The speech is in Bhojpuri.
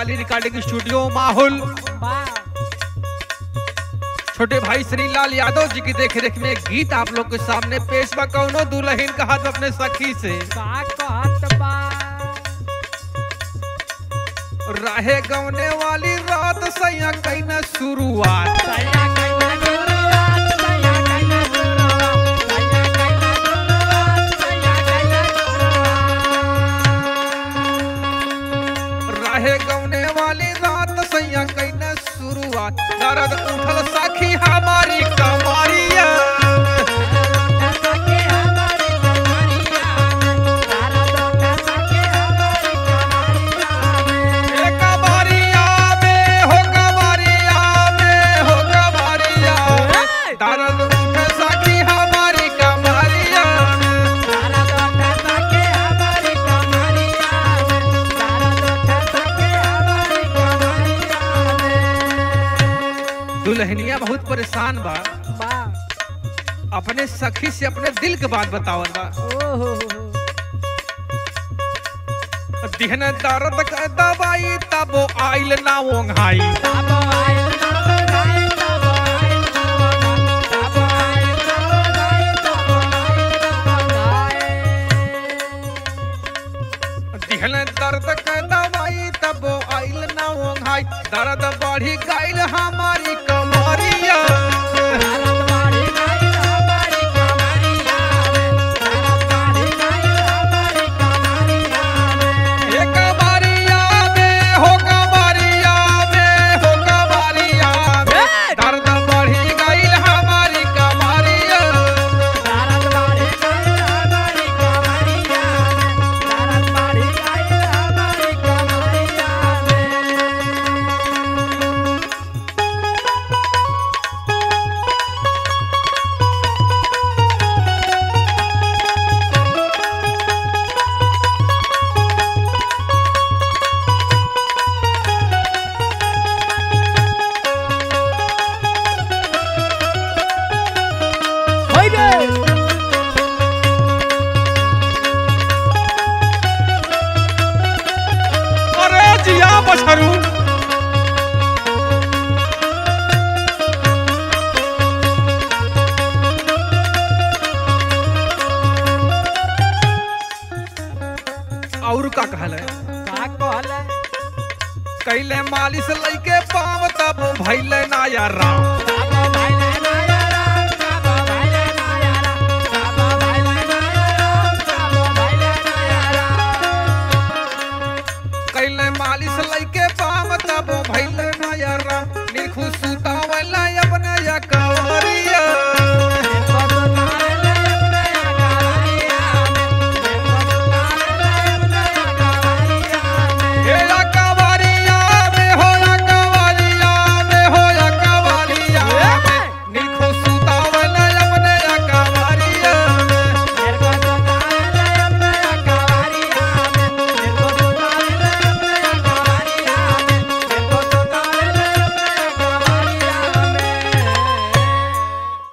काली रिकॉर्डिंग स्टूडियो माहौल वाह छोटे भाई श्रीलाल यादव जी की देख रेख में गीत आप लोग के सामने पेश बा कौनो दुल्हन का हाथ अपने सखी से का कहत बा राहे गौने वाली रात सैया कैना शुरुआत सैया कैना शुरुआत सैया कैना शुरुआत सैया कैना शुरुआत सैया कैना शुरुआत राहे गौने वाली रात सैया कैना शुरुआत दर्द उठल सखी हमारी कमारिया सके हमारी कमरिया तारा दोटा सके हमारी कमरिया ए कमारिया में हो कमारिया में हो कमारिया में। दर्द उठल सखी हमारी कमारिया तारा दोटा सके हमारी कमरिया तारा दोटा सके हमारी कमरिया दुल्हनिया बहुत परेशान बा वाह अपने सखी से अपने दिल के बात बतावल बा ओहो दिहन दर्द का दवाई तब आइल ना ओंघाई तब आइल तब आइल तब आइल तब आइल तब आइल तब आइल दिहन दर्द का दवाई तब आइल ना ओंघाई दर्द बढ़ी गइल हमारी कमरिया भारत बाड़ी गइल हमारी कमरिया भारत बाड़ी गइल हमारी कमरिया ए कमरिया में हो कमरिया में हो कमरिया में दर्द बढ़ी गइल हमारी कमरिया भारत बाड़ी गइल हमारी कमरिया भारत बाड़ी गइल हमारी कमरिया अरे जिया बछरू और का कहल है का कहले कैले मालिश लैके पाव तब भैले नाया राम बाबा भाईले नाया राम बाबा भाईले नाया राम बाबा भाईले नाया राम बाबा भाईले नाया राम कैले मालिश लैके पाव तब भैले नाया राम निर्खुश सुता